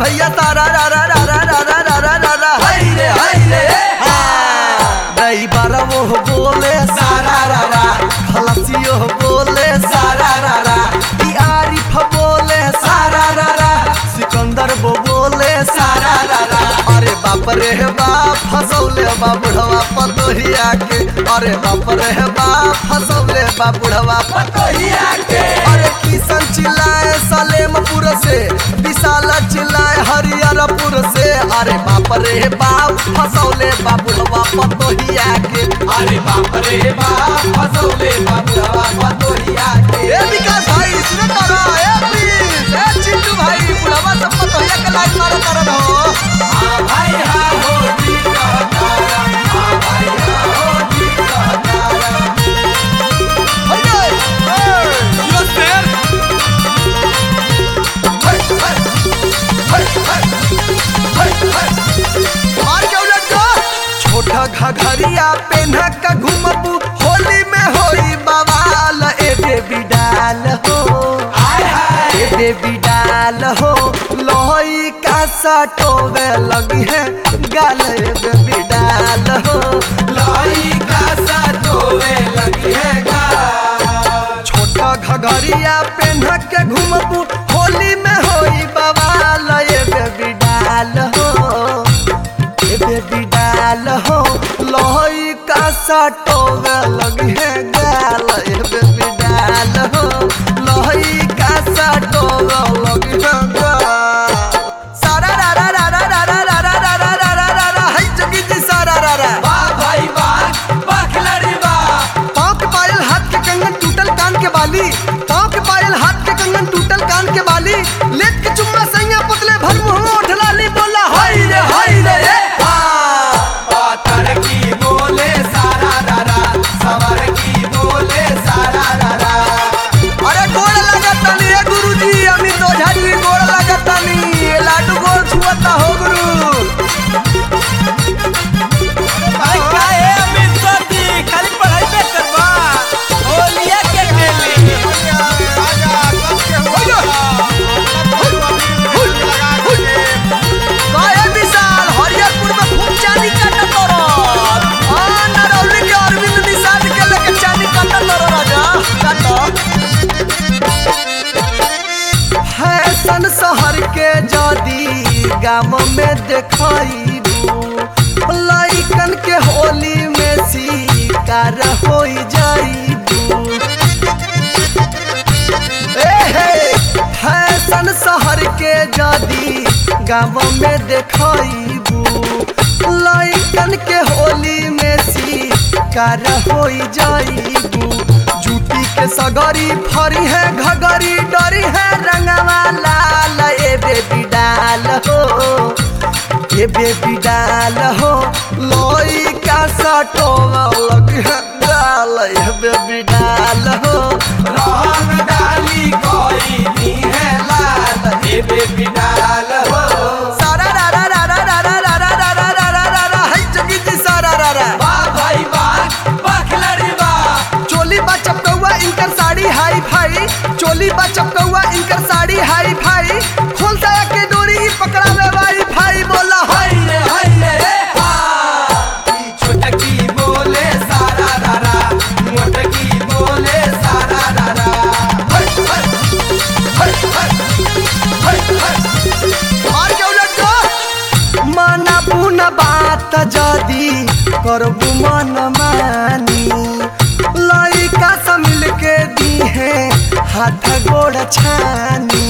भैया तारा रा रा रा रा रा रा रा रा रा रा हाय रे हाय रे दई बारा वो बोले सारा रा रा खलसियो बोले सारा रा रा ई आरिफ बोले सारा रा रा सिकंदर वो बोले सारा रा रा अरे बाप रे बाप फसौले बा बुढ़वा पतोहिया के अरे बाप रे बाप फसौले बा बुढ़वा पतोहिया के अरे किशन चिल्लाए सलेमपुर से विशाल चिल्लाए हरिहरपुर से अरे बाप रे बाप फसौले बा बुढ़वा पतोहिया के अरे बाप रे बाप फसौले बाबुआ पतोहिया के ए विकास भाई सुनो तारा ए प्लीज ए चिंटू भाई बुढ़वा सब पतोहिया के लाइन मारो तारा हो हाँ भाई हाँ हो ठीक कहतारा हाँ भाई हाँ हो ठीक कहतारा हइये यो शेर हाय हाय हाय हाय हाय हाय मार के उलट दो छोटा घघरिया पेन्हा का घुमबू होली में होई बवाल ए बेबी डाल हो हाय हाय ए बेबी डाल हो लोई का सटोवे लगी है गाल ए बेबी डाल हो लाई का सतोवे लगी है गा छोटा घघरिया पेन्हा के घुमबू होली में होई बवाल ए बेबी डाल हो ए बेबी डाल हो लोई का सटोवे लगी है गाल ए बेबी डाल हो लोई का सटोवे लगी है गाल सारा रा रा रा रा रा रा रा रा रा रा रा रा रा हाय जगी जी सारा रा रा वाह भाई वाह बखलरी वाह पाँव के पायल हाथ के कंगन टूटल कान के बाली पाँव के पायल हाथ के कंगन टूटल कान के बाली लेट के चुम्मा सैया पुतले भर मुंह उठला ली बोला हाय रे हाय रे ए हाँ। पातर की बोले सारा रारा सवर की बोले सारा रारा अरे गोड़ लागत तानी रे गुरुजी अमित ओझा जी गोड़ लागत तानी ये लाडू गोड़ छुअता हो गुरु भाई काहे अमित सर जी खाली पढ़ाई पे करवा होलिया के खेली काहे विशाल हरियरपुर में खूब चांदी काटत तोरो हां नरौली के अरविंद निषाद के लेके चांदी काटत तोरो राजा काटो फैशन शहर के जदी गाम में देखइबू लइकन के होली में शिकार हो जाइबू ए हे फैशन शहर के जदी गाँव में देखइबू लइकन के होली में शिकार हो जाइबू जूती के सगरी फरी है घगरी डरी है रंगवा लाल ए बेबी डाल हो ए बेबी डाल हो लोई का सटोवा लग है डाल ए बेबी डाल हो रोहन डाली कोई नी है लाल हे बेबी डाल हो सारा रा रा रा रा रा रा रा रा रा रा रा रा रा हाय जगी जी सारा रा रा वाह भाई वाह बखलरी वाह चोली बा चपकौआ इनकर साड़ी हाई फाई चोली बा चपकौआ इनकर साड़ी हाई फाई खोल साया के डोरी ई पकड़ावे वाई फाई बोला हाय हाय रे हाय रे रे हा ई छोटकी बोले सारा रारा मोटकी बोले सारा रारा हाय हाय हाय हाय हाय हाय मार के उलट दो माना बुना बात जदी करबू मन मानी लइका से मिल के दी है हाथ गोड़ छानी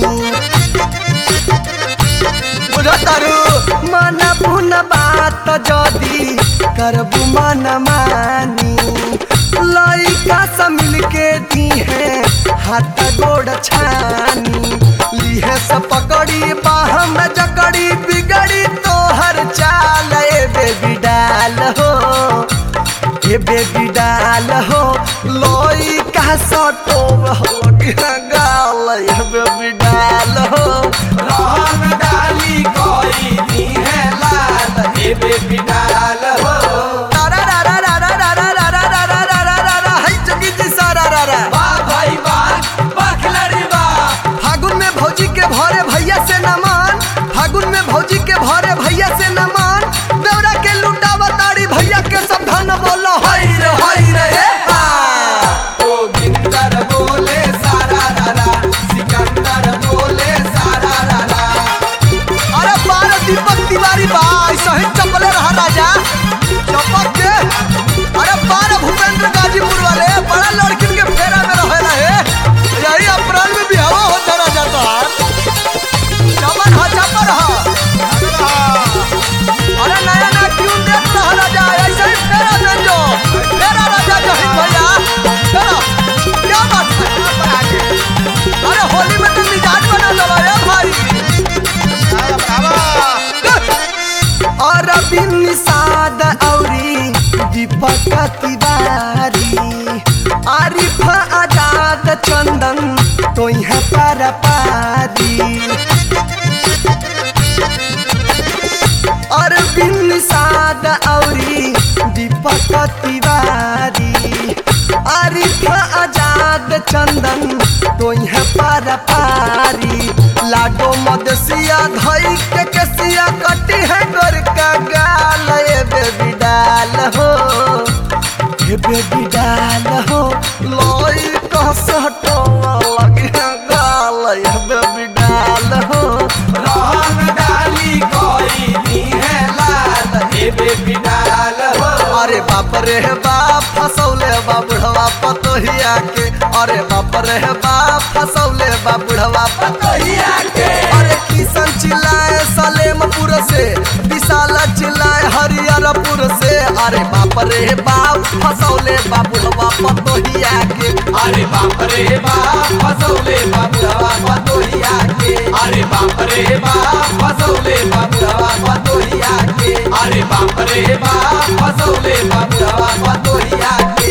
बुझतारू मन पुन बात जदी करबू मन मानी लइका से मिल के दी है हाथ गोड़ छानी लीहे से पकड़ी बाह में जकड़ी बिगड़ी तोहर चाल ए बेबी डाल हो ए बेबी डाल हो लोई का सटो हो गाल ए बेबी डाल हो रोहन डाली कोई नी है लाल हे बेबी डाल हो तारा रा रा रा रा रा रा रा रा रा रा रा रा रा हाय जगी जी सारा रा रा वाह भाई वाह बखलरी वाह फागुन में भौजी के भरे भैया से नमन फागुन तिवारी आरिफ आजाद चंदन तो यहाँ पारा पारी अरविंद साद औरी दीपक तिवारी आरिफ आजाद चंदन तो यहाँ पारा पारी लाडो मदसिया धई के कसिया कटी है गोर का गाल ए बेबी डाल हो ए बेबी डाल हो लोई कस हटो लगे गाल ए बेबी डाल हो रंग डाली कोई नी है लाल ए बेबी डाल हो अरे बाप रे बाप फसौले बा बुढ़वा पतोहिया के अरे बाप रे बाप फसौले बा बुढ़वा पतोहिया के अरे किशन चिल्लाए सलेमपुर से विशाल चिल्लाए हरिहरपुर से अरे बाप रे बाप फसौले बा बुढ़वा पतोहिया के अरे बाप रे बाप फसौले बाबुड़वा पतोहिया के अरे बाप रे बाप फसौले बाबुड़वा पतोहिया के अरे बाप रे बाप फसौले बाबुड़वा पतोहिया के